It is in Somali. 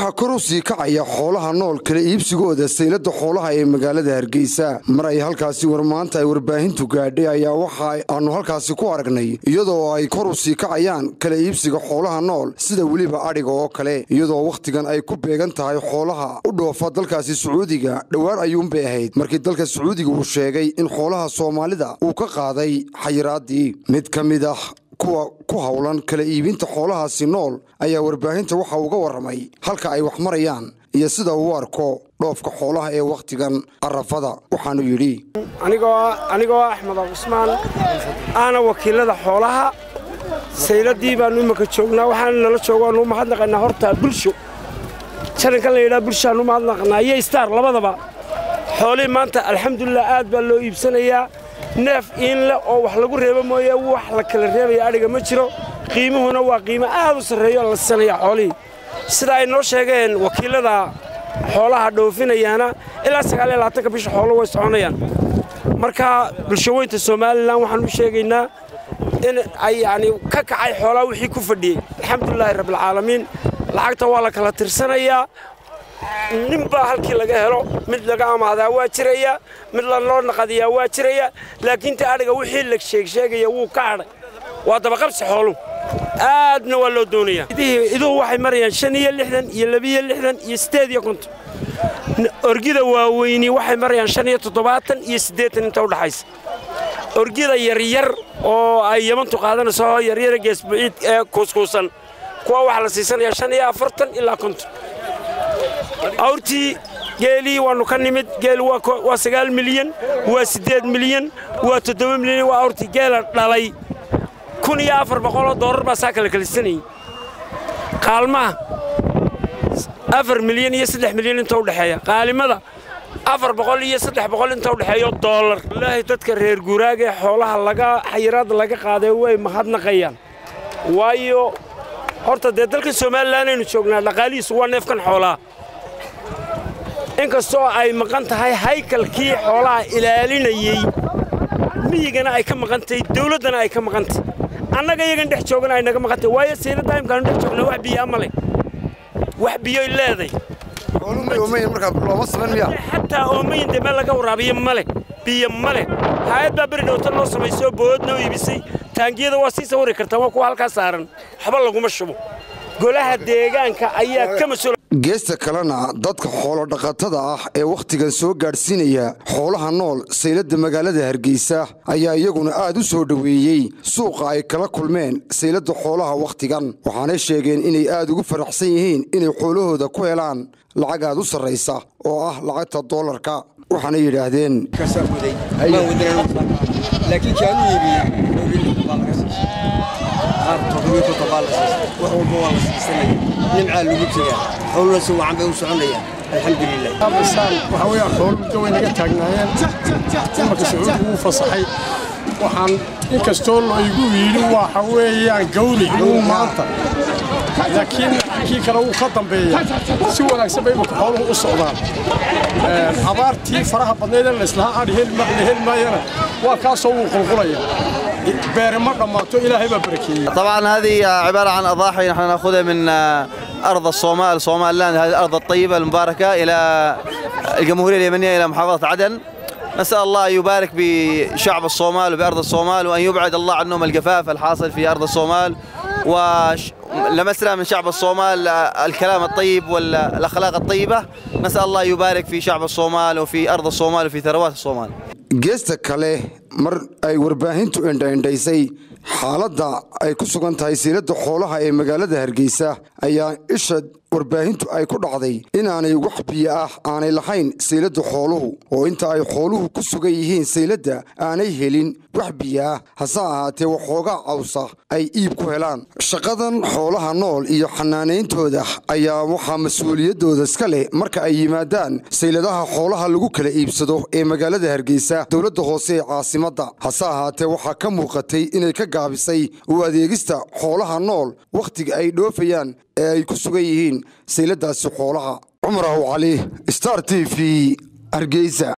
waxaa kor u sii kacaya xoolaha nool kala iibsigooda saylada xoolaha ee magaalada hargeysa mar ay halkaasi war maanta ay warbaahintu gaadhay ayaa waxa aanu halkaasi ku aragnay iyadoo ay kor u sii kacayaan kala iibsiga xoolaha nool sida weliba adhiga oo kale iyadoo wakhtigan ay ku beegan tahay xoolaha u dhoofa dalkaasi sacuudiga dhowaan ayuunbay ahayd markii dalka sacuudiga uu sheegay in xoolaha soomaalida uu ka qaaday xayiraadii mid ka mid ah kuwa ku howlan kala iibinta xoolahaasi nool ayaa warbaahinta waxa uga warramay halka ay wax marayaan iyo sida uu arko dhoofka xoolaha ee wakhtigan arafada waxaanu yidhi anigoo axmed cusmaan aana wakiilada xoolaha sayladii baannu imaka joognaa waxaana nala joogaannu mahadnaqaynaa horta bulsho jarankan la yidhaha bulshaannu mahadnaqnaa iyo istaar labadaba xoolihii maanta alxamdulilah aad baa loo iibsanayaa neef iinleh oo wax lagu reebo mooye wax la kala reebaya adhiga ma jiro qiimuhuna waa qiimo aad u sarreeyo la sisanaya xoolihii sida ay noo sheegeen wakiilada xoolaha dhoofinayaana ilaa sagaal iyo labaatanka bisha xoolo way soconayaan marka bulshaweynta somalilan waxaan u sheegaynaa in ay yacni ka kacay xoolaha wixii ku fadhiyey alxamdulilaahi rabbilcaalamiin lacagta waa la kala tirsanayaa ninbaa halkii laga helo mid laga amaadaa waa jiraya mid lanoo naqadiyaa waa jiraya laakiin ta adhiga wixii la sheegsheegaya wuu ka hadhay waa dabaqabsi xooluhu aadna waa loo doonayaa iduhu waxay marayaan shan iyo lixdan iyo labiyo lixdan iyo siddeed iyo konton orgida waaweyni waxay marayaan shan iyo toddobaatan iyo siddeetan inta udhaxaysa orgida yaryar oo ay yamantu qaadanayso yaryara geesbuciid ee kuuskuusan kuwa waxaa la siisanayaa shan iyo afartan ilaa konton awrtii geelii waannu ka nimid geel waa sagaal milyan waa siddeed milyan waa toddoba milyan waa awrtii geela dhalay kun iyo afar boqoloo doorar baa saa kala kalisanayay qaalmaha afar milyan iyo saddex milyan inta udhexeeya qaalimada afar boqol iyo saddex boqol inta udhexeeyo doolar wallaahi dadka reer guuraaga ee xoolaha laga xayiraadda laga qaaday way mahadnaqayaan waayo horta dee dalkan somalilan aynu joognaa dhaqaalihiisu waa neefkan xoolaha inkastoo ay maqan tahay haykalkii xoolaha ilaalinayey miyigana ay ka maqantahay dawladdana ay ka maqantahy annaga iyagan dhex joogana ay naga maqantahy waayo sayladda imkaanu dhex joogna wax biyaa ma leh wax biyoy leeday xataa oomayin dee meel laga waraabiyo ma leh biyo ma leh haayad baa beri dhowta noo samaysoo bood noo iibisay taangiyada waa sii sawiri kartaa waa kuwa halkaa saaran waxba laguma shubo golaha deegaanka ayaa ka mas-uul geesta kalena dadka xoolodhaqatada ah ee wakhtigan soo gaadhsiinaya xoolaha nool saylada magaalada hargeysa ayaa iyaguna aad u soo dhoweeyey suuqa ay kala kulmeen saylada xoolaha wakhtigan waxaanay sheegeen inay aad ugu faraxsan yihiin inay xoolahooda ku helaan lacag aad u sarraysa oo ah lacagta doolarka waxaana yidhaahdeen nimcaa lagu jiraa howlna si wacan bay u soconayaan alxamdulilah waxaa weeyaan xoolo muddo way naga taagnaayeen imarka sacuudi wuu fasaxay waxaan inkastoo laygu yidhi waxa weeyaan gawri uu maanta laakiin kii kale wuu ka dambeeya si wanaagsan bay imarka xooluhu u socdaan abaartii faraha badnaydee layslahaa adhi la heli maayana waa kaasoo wuu qulqulaya طبعا هذه عبارة عن أضاحي نحن نأخذها من أرض الصومال صومال لاند هذه الأرض الطيبة المباركة إلى الجمهورية اليمنية إلى محافظة عدن نسأل الله أن يبارك بشعب الصومال وبأرض الصومال وأن يبعد الله عنهم الجفاف الحاصل في أرض الصومال ولمسنا من شعب الصومال الكلام الطيب والأخلاق الطيبة نسأل الله يبارك في شعب الصومال وفي أرض الصومال وفي ثروات الصومال geesta kale mar ay warbaahintu indhaindhaysay xaaladda ay ku sugan tahay siilada xoolaha ee magaalada hargeysa ayaa isha warbaahintu ay ku dhacday inaanay wax biyo ah aanay lahayn sayladda xooluhu oo inta ay xooluhu ku sugan yihiin sayladda aanay helin wax biyo ah hase ahaatee waxoogaa cawsa ay iib ku helaan shaqadan xoolaha nool iyo xanaanayntooda ayaa waxaa mas-uuliyaddooda iska leh marka ay yimaadaan sayladaha xoolaha lagu kala iibsado ee magaalada hargeysa dowladda hoose ee caasimadda hase ahaatee waxaa ka muuqatay inay ka gaabisay u adeegista xoolaha nool wakhtiga ay dhoofayaan ee ay ku sugan yihiin sayladaasi xoolaha cumar aw cali star t v hargeysa